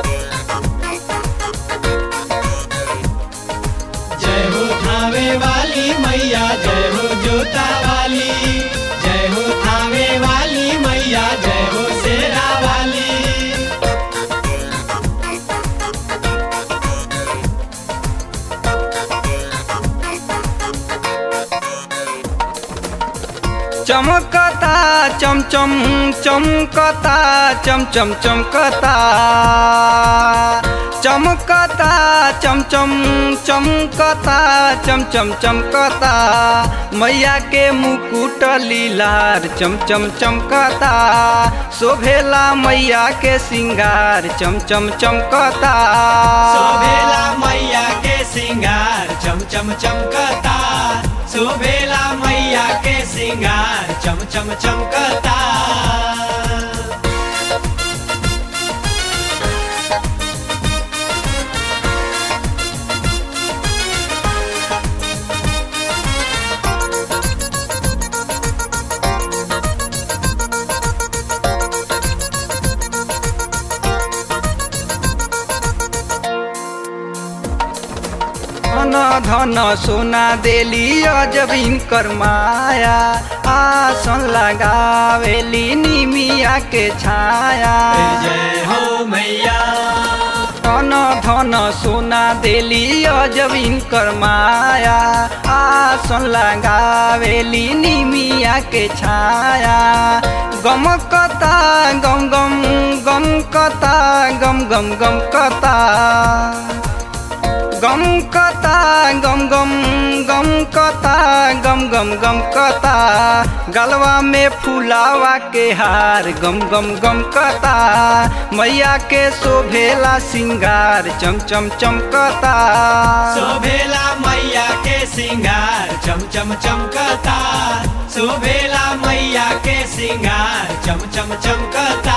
जय हो थावे वाली मैया जय हो जोता वाली जय हो थावे वाली मैया जय हो शेरा वाली चमकता चम चम चमकता चम चम चमकता चमकता चम चम चमकता चम चम चमकता मैया के मुकुट लीलार चम चम चमकता शोभेला मैया के सिंगार चम चम चमकता शोभेला मैया के सिंगार चम चम चमकता शोभेला मैया के सिंगार चम चम चमकता धन धन सोना देली अजब इनकर माया आसन लगावेली निमिया के छाया जय हो मैया धन धन सोना देली अजब इनकर माया आसन लगावेली निमिया के छाया गम कता गम गम गम कता गम गम गम कता गम कता गम गम गम कता गम गम गम कता गलवा में फुलावा के हार गम गम गम कता मैया के शोभेला सिंगार चम चम चमकता शोभेला मैया के सिंगार चम चम चमकता शोभेला मैया के सिंगार चम चम चमकता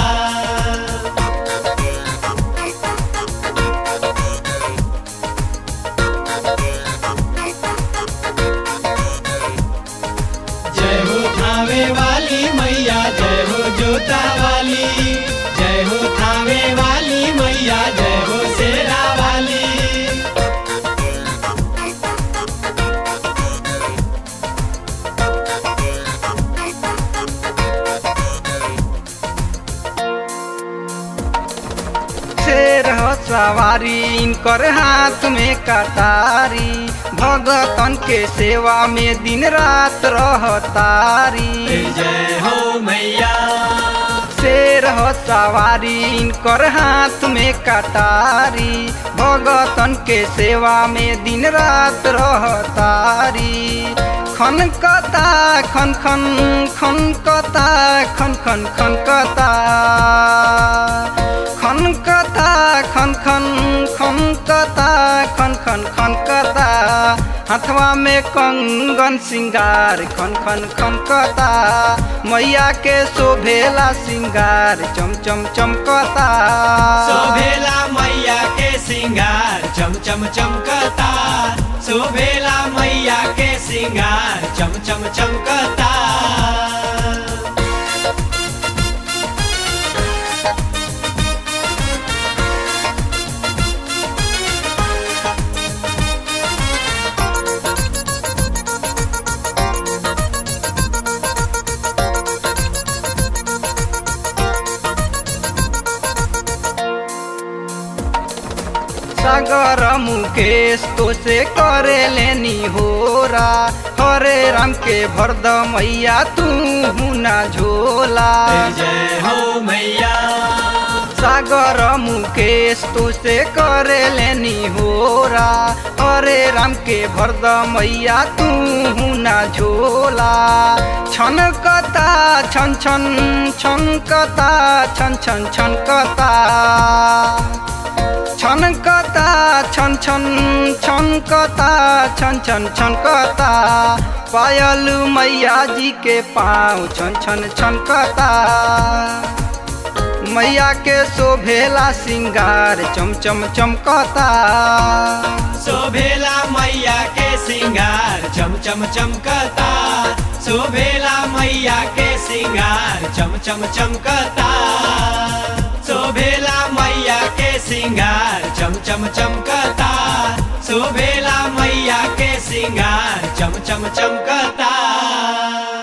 जय हो थावे वाली मैया जय हो जोता वाली जय हो थावे वाली मैया जय हो शेरा वाली शेर ह सवारी इनकर हाथ में कटारी भगतन के सेवा में दिन रात रहतारी जय हो मैया शेर हो सवारी इनकर हाथ में कटारी भगतन के सेवा में दिन रात रहतारी खन कता खन खन खन कता खन खन खन कता खन कता खन खन खन कता खन खन खन कता हाथवा में कंगन सिंगार खन खन खन कता मैया के शोभेला सिंगार चम चम चमकता शोभेला मैया के सिंगार चम चम चमकता शोभेला मैया के सिंगार चम चम चमकता सागर मुकेश तो से करे लेनी होरा हरे राम के भरद मैया तू ना झोला जय हो मैया सागर मुकेश तो से करे लेनी होरा हरे राम के भरद मैया तू ना झोला छन कता छन छन छन कता छन छन छन कता छनकता छन छन छनकता छन छन छनकता पायल मैया जी के पाँव छन छन छनकता मैया के शोभेला सिंगार चम चम चमकता शोभेला मैया के सिंगार चम चम चमकता शोभेला मैया के सिंगार चम चम चमकता शोभेला मैया सिंगार चम चम चमकता शोभेला मैया के सिंगार चम चम चमकता